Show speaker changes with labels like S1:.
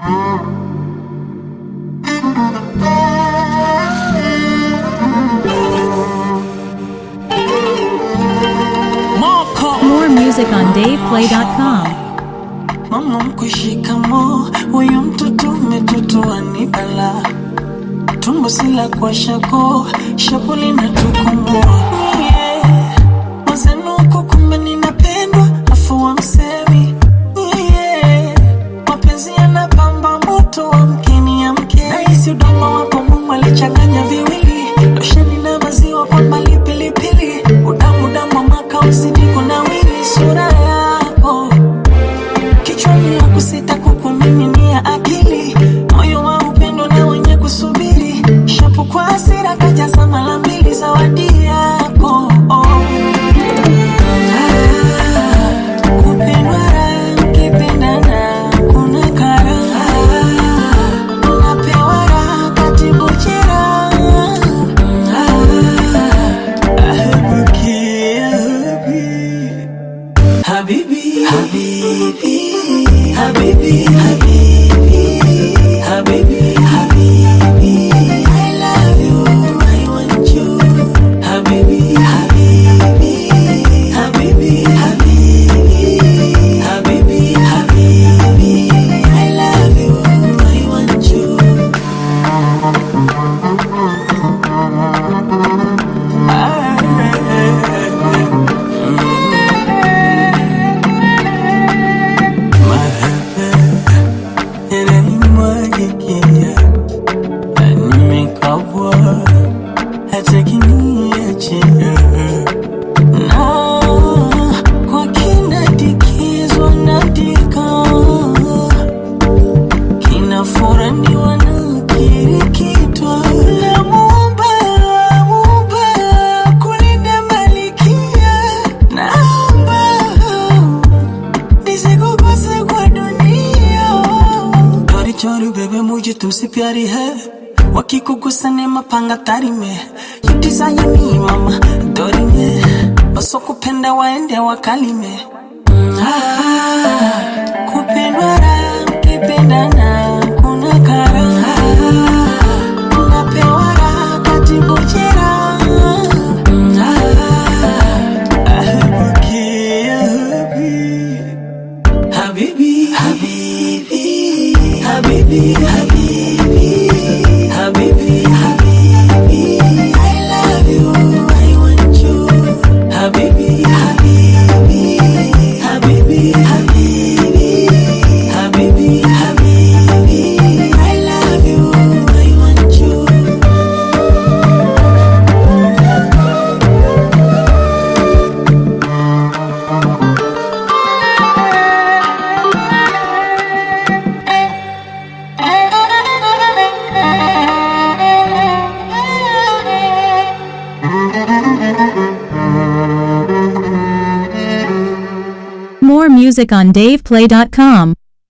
S1: More music on DavePlay.com.
S2: Mama mkushikamo, huyu mtoto umetotoa ni bala, tumbo sila kwa shako, shapo linatukomoa yeah. Mazenuko kumbe ninapendwa, afu wa msemi yeah. Mapenzi yanapamba moto wa mkeni ya mke, nahisi udongo wako Mungu alichanganya viwili, losheni na maziwa kwa mbali pilipili, udamu damu wa maka uzidi kunawiri, sura yako kichwani ya kusita kukumiminia akili moyo wa upendo na wenye kusubiri shapu kwa hasira kajaza mara mbili zawadi yako oh. Ah, kupendwa raha, mkipendana kuna karaha. Unapewa raha katibu jeraha. Ah, ahebuki, ahebuki. Habibi, Habibi, Habibi, Habibi, Habibi, Habibi. I love you, I want you. Habibi, Habibi, Habibi, Habibi, Habibi, Habibi. I love you, I want you. yananimwagikia na nimekabwa hata kiniachia na kwa kinadikizwa nadika kinafuraniwa na kirikitwa la muumba muumba kulinda malikia naomba nisikukose kwa dunia चोरी चोरी बेबे मुझे तुमसे प्यारी है वकी को गुस्सा ने mapanga tari me you desire me mama dori me wasokupenda waende wakalime ah, kupendwa raha mkipendana kuna karaha unapewa raha katibu jeraha ah, ahebuki ahebuki Habibi, Habibi, Habibi, Habibi, Habibi, Habibi. I love you, I want you. Habibi, Habibi, Habibi, Habibi, Habibi, Habibi. I love you, I want you.
S1: More music on DavePlay.com.